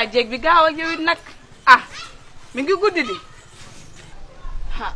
ah jéeg bi gaaw ak yow it nag ah mi ngi guddi di ah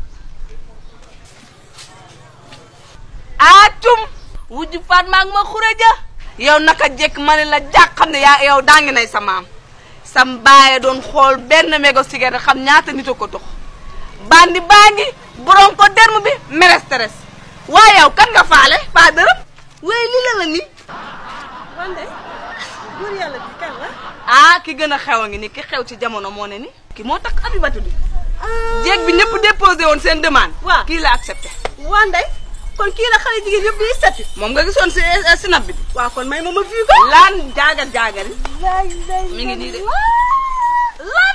ah cum wujju faat maag ma xureja yow naka jekk ma ne la jàq xam ne yaa yow daa ngi nay sa maam sam baaye doon xool benn mégo cigarette xam ñaata nit a ko dox bandi baa ngi borom ko derm bi meresteres waaye yow kan nga faale faa dërëm waaye li la la ni wande góor yàlla bi kan la ah ki gën a xew a ngi ni ki xew ci jamono moo ne ni ki moo tax abibatu bi jéeg bi ñëpp déposé woon seen demande waaw kii la accepté wande kon kii la xale jigéen yëpp di setti moom nga gisoon si sinap bi waaw kon may ma ma fii ko laan jaagar jaagari mi ngi nii de lan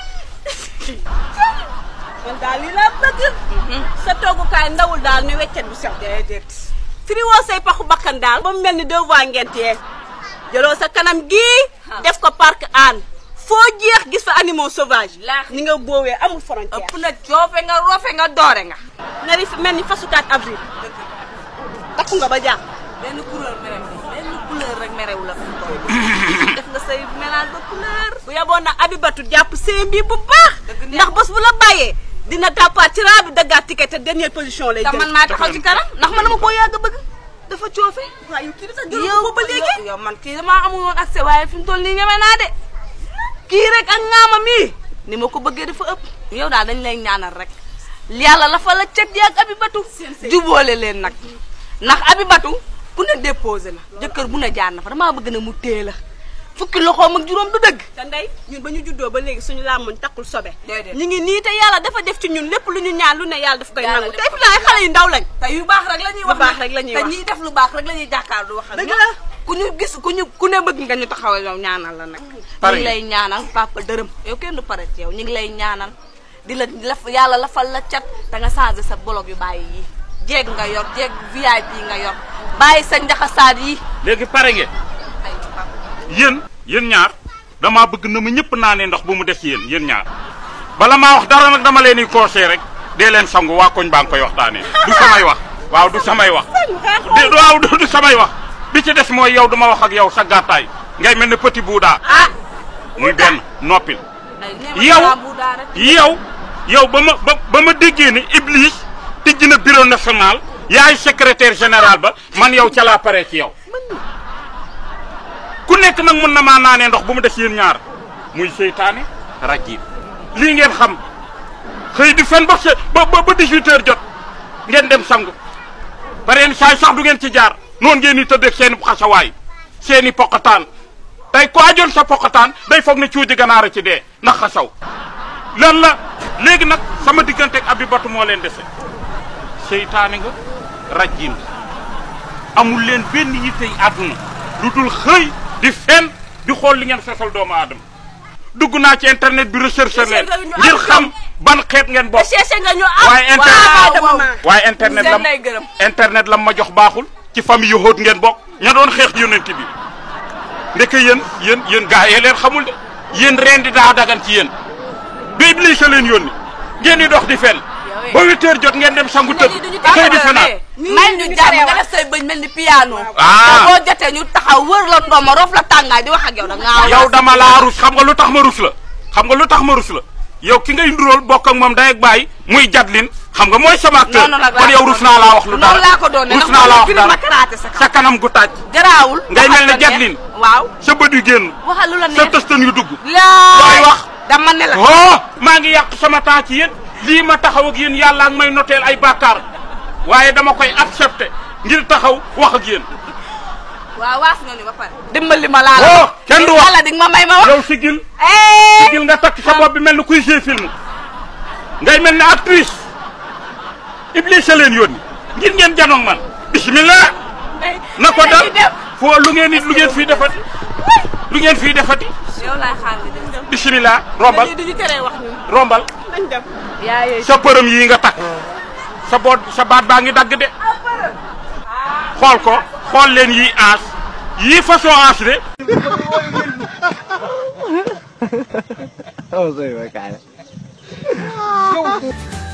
man daal lii laa bëgg sa toogukaay ndawul daal ni weccet bu sew déedéet firi woo say paxu bakkan daal ba mu mel ni deux voies ngentee jëloo sa kanam gii def ko parc an foo jeex gis fa animaux sauvages Laax. ni nga boowee amul frontière ëpp na coofe nga roofe nga doore nga nari fi mel ni fasukaat avril takku nga ba jàpp benn couleur merew benn couleur rek merew la def nga say mélange ba couleur bu yaboon na abibatu jàpp seen bi bu baax Dëgg neex. ndax bés bu la bàyyee dina tàppaat ci raa bi daggaat ticket te dernière position lay te jël man maa taxaw ci kanam ndax man dama koo yàgg bëgg dafa coofe waaw yow kii dafa yow jël ko ba léegi yow man kii damaa amul woon accès waaye fi mu toll nii ñeme naa de kii rek ak ngaama mii ni ma ko bëggee dafa ëpp yow daal dañ lay ñaanal rek yàlla la fa la cet yi ak abibatu jubóole leen nag ndax abibatu ku ne déposé na jëkkër bu ne jaar na fa damaa bëgg na mu tée la fukki loxoom ak juróom du dëgg te ndey ñun ba ñu juddoo ba léegi suñu làmmuñ takkul sobe Déedéet. ñu ngi nii te yàlla dafa def ci ñun lépp lu ñu ñaan lu ne yàlla daf koy Yàlla nangu def te fi ay xale yu ndaw lañ te yu baax rek la ñuy wax Lu baax nag. rek la ñuy te wax. ñiy def lu baax rek la ñuy jàkkaar du wax ak Dëgg ñoom. la. ku ñu gis ku ñu ku ne bëgg nga ñu taxawal yow ñaanal la nag ñu Pare ngi nga. lay ñaanal papa dërëm yow kenn du pare ci yow ñu ngi lay ñaanal di la laf yàlla lafal la cat te nga changé sa bolog yu bàyyi yi jeeg nga yor jeeg VIP nga yor bàyyi sa njaxasaat yi léegi pare ngeen ay papa yéen yéen ñaar damaa bëgg na ma ñëpp naanee ndox bu mu des yéen yéen ñaar bala maa wax dara nag dama leen di conseillé rek dee leen sangu waa koñ baa ngi koy waxtaanee du samay wax waaw du samay wax di waaw du du samay wax bi ci des mooy yow duma wax ak yow sa gàttaay ngay mel ne petit buudaa ah muy benn noppil ay nee ma yow dangaa bu daa rek yow yow ba ma ba ba ma déggee ni Iblis tijji na bureau national yaay secrétaire général ba man yow ca laa pare ci yow ku nekk nag mën na maa naanee ndox bu mu des yéen ñaar muy seytaane rajim lii ngeen xam xëy di fen ba se- ba ba ba 18 heures jot ngeen dem sangu pareen saay sax du ngeen ci jaar noonu ngeen di tëdd ak seen i xasawaay seen i poqataan tey ku ajoon sa poqataan day foog ne cuuji ganaar a ci dee ndax xasaw lan la léegi nag sama diggante ak Abibatu moo leen dese seytaane nga rajim amul leen benn yittey àdduna lu dul xëy di fen di xool li ngeen sosal doomu aadama dugg naa ci internet bi recherche leen nga ñu ngir am xam ban xeet ngeen bokk cherché nga ñu am waaye internet waaw, dama waaw. ma waaye internet Seen lam lay gërëm. internet lam ma jox baaxul ci famille yu xóot ngeen bokk ña doon xeex yonent bi ndeke yéen yéen yéen gaa yee leen xamul de yéen reen di daa dagan ci yéen ba Iblis a leen yónni ngeen di dox di fen ba huit heures jot ngeen dem sangu tëdd xëy di fenaat may ñu jàmm nga def say bëñ mel ni piano Ah. te boo jotee ñu taxaw wër la ndooma roof la tàngaay di wax ak yow da ngaa yow dama laa rus xam nga lu tax ma rus la xam nga lu tax ma rus la yow ki ngay nduróol bokk ak moom day ak bàyyi muy jadlin xam nga mooy sama acteur noonu nag kon yow rus naa laa wax lu dara noonu laa ko doon ne rus ndax naa laa wax firi ma dara karaate sa kaw sa kanam gu taaj garaawul ngay mel ne waxal ko Jacqueline. neex. waaw sa bët yu génn waxal lu la sa neex tëstan yu dugg laay looy wax dama ne la oh maa ngi yàq sama temps ci yéen lii ma taxaw ak yéen yàlla ak may noteel ay bàkkaar waaye dama koy accepté ngir taxaw wax ak yéen waaw waas nga ni ba pare dimbali ma laa la oh kenn du wax yàlla dig ma may ma wax yow sigil eh sigil nga takk sa bopp bi mel ni kuy jouer film ngay mel ni actrice Iblis a leen yónni ngir ngeen janoog man bismillah na ko dal foo lu ngeen lu ngeen fii defati lu ngeen fii defati yow laay xaar nga dem bismillah rombal lii duñu teree wax ñun rombal nañ dem yaa yooyu sa përëm yii nga takk sa boot sa baat baa ngi dagg de xool ko xool leen yii aas yii façon aas de Oh, soy bacana.